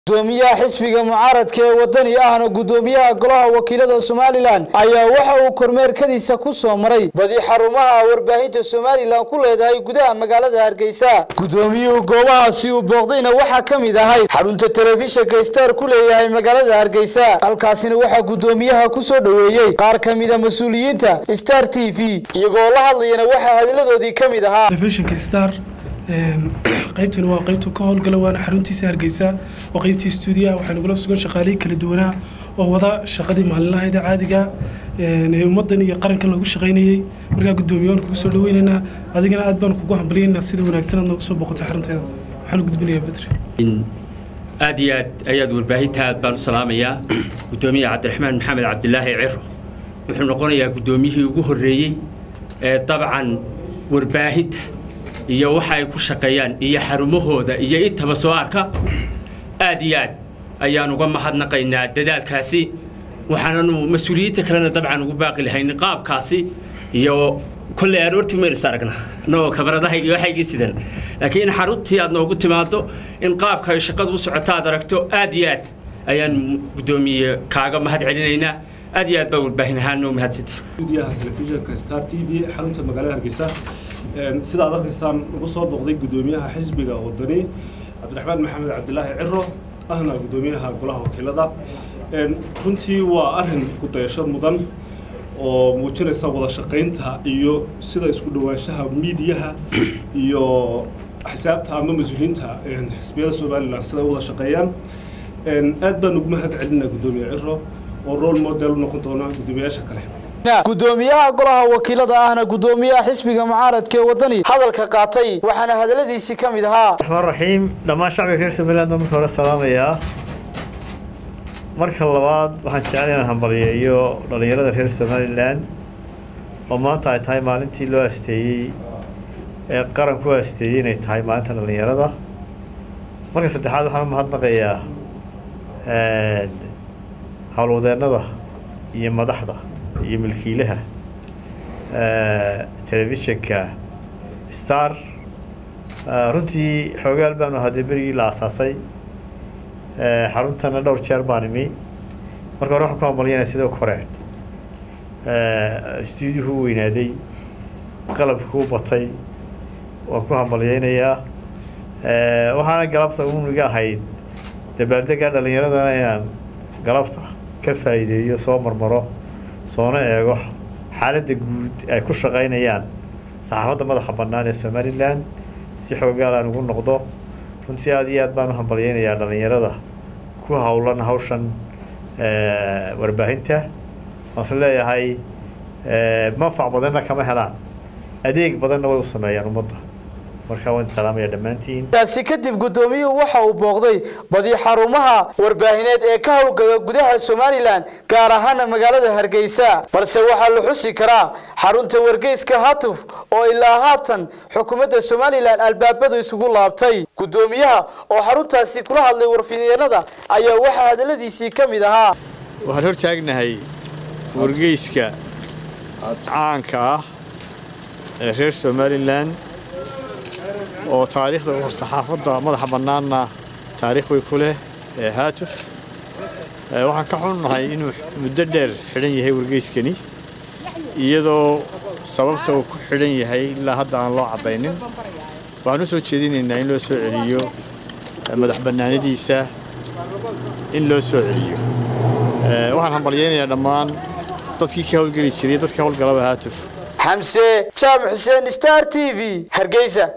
gudoomiyaha xisbiga mucaaradka ee wadani ahna gudoomiyaha golaha wakiilada somalilan ayaa waxa uu kormeerkadiisa ku soo maray badi xarumaha warbaahinta somalilan ku leedahay gudaha magaalada hargeysa gudoomiyuhu goobahaasi uu booqdayna waxaa ka mid ahay xarunta telefishinka star ku leeyahay magaalada hargeysa halkaasina waxaa gudoomiyaha ku soo dhoweeyey qaar ka mida mas-uuliyiinta star t v iyagoo la hadlayana waxaa hadiladoodii ka mid ahaa telefishinka star qaybtani waa qaybtu ka howlgala waana xaruntiisa hargeysa waa qaybtii stuudiyaha waxaa nagula sugan shaqaalihii kala duwanaa oo wada shaqadii maalinlahayd caadiga ee ummadan iyo qarankan lagu shaqaynayey markaa guddoomiye waan kugu soo dhaweynaynaa adigana aad baan kugu hambalyaynaa sida wanaagsan aad nooga soo boqotay xarunteeda waxaan gudbinayaa bedri aad iyo aad ayaad warbaahinta aad baan u salaamayaa guddoomiye cabdiraxmaan maxamed cabdilaahi ciro wuxuu noqonayaa guddoomiyihii ugu horreeyey ee dabcan warbaahinta iyo waxa ay ku shaqeeyaan iyo xarumahooda iyo intaba soo arka aad iyo aad ayaan uga mahadnaqaynaa dadaalkaasi waxaananu mas-uuliyiinta kalena dabcan ugu baaqi lahayn qaabkaasi iyo kolley aroortii maynu is aragnaa annagoo kabaradahayga iyo waxaygii sidan laakiin xaruntii aad noogu timaado in qaabka ay shaqadu u socoto aad aragto aad iyo aad ayaan guddoomiye kaaga mahad celinaynaa aad iyo aad baa warbaahin ahaan noo mahadsantay stuudiyaha telefishinka star t v xarunta magaalada hargeysa sida ad arkaysaan ugu soo booqday guddoomiyaha xisbiga wadani cabdiraxmaan maxamed cabdilaahi ciro ahna guddoomiyaha golaha wakiilada runtii waa arrin ku-dayasho mudan oo muujinaysa wada shaqaynta iyo sida isku dhawaanshaha miidiyaha iyo xisaabta ama mas-uuliyiinta xisbiyada somalilan siday u wada shaqeeyaan aad baan ugu mahad celinaa guddoomiye ciro oo role model u noqon doona guddoomiyayaasha kale gudoomiyaha golaha wakiilada ahna gudoomiyaha xisbiga mucaaradka ee wadani hadalka qaatay waxaana hadaladiisii ka mid ahaa raxmaan raxiim dhammaan shacbiga reer somaliland baan marka hore salaamayaa marka labaad waxaan jecel inaan hambaliyeeyo dhallinyarada reer somalilan oo maanta ay tahay maalintii loo asteeyey ee qaranku u asteeyey inay tahay maalinta dhallinyarada marka saddexaad waxaan u mahadnaqayaa howlwadeennada iyo madaxda iyo milkiilaha telefishinka star runtii xoogaal baanu ahaadee berigii la asaasay xaruntana dhowr jeer baan imi marka hore waxaan ku hambalyanaya sida koreen stuudiyuhu u weynaaday qalabka u batay waan ku hambalyeynayaa waxaana galabta uniga ahayd dabaaldega dhallinyaradana inaan galabta ka faa'iideeyo soo marmaro soona eego xaaladda guud ay ku shaqaynayaan saxaafadda madaxa bannaan ee somalilan si xoogaal aan ugu noqdo runtii aad iyo aad baan u hambalyeynayaa dhallinyarada ku howlan hawshan warbaahinta waanse leeyahay manfac badanna kama helaan adeeg badanna way u sameeyaan ummadda markaa waan salaamaya dhammaantiin taasi kadib guddoomiyuhu waxa uu booqday badi xarumaha warbaahineed ee ka howlgala gudaha somalilan gaar ahaana magaalada hargeysa balse waxaa la xusi karaa xarunta wargeyska hatuf oo ilaa haatan xukuumadda somalilan albaabadu isugu laabtay guddoomiyaha oo xaruntaasi kula hadlay warfidyeenada ayaa waxaa hadaladiisii ka mid ahaa waxaan hor taagnahay wargeyska caanka ah ee reer somalilan oo taariikhda war-saxaafadda madaxa bannaanna taariikh way ku leh ee haatuf waxaan ka xunnahay inuu muddo dheer xidhan yahay wargeyskani iyadoo sababta uu ku xidhan yahay ilaa hadda aan loo caddaynin waxaan u soo jeedinaynaa in loo soo celiyo madax bannaanidiisa in loo soo celiyo waxaan hambalyeynayaa dhammaan dadkii ka howlgeli jiray dadka howlgalaba haatuf xamse jaamac xuseen star t v hargeysa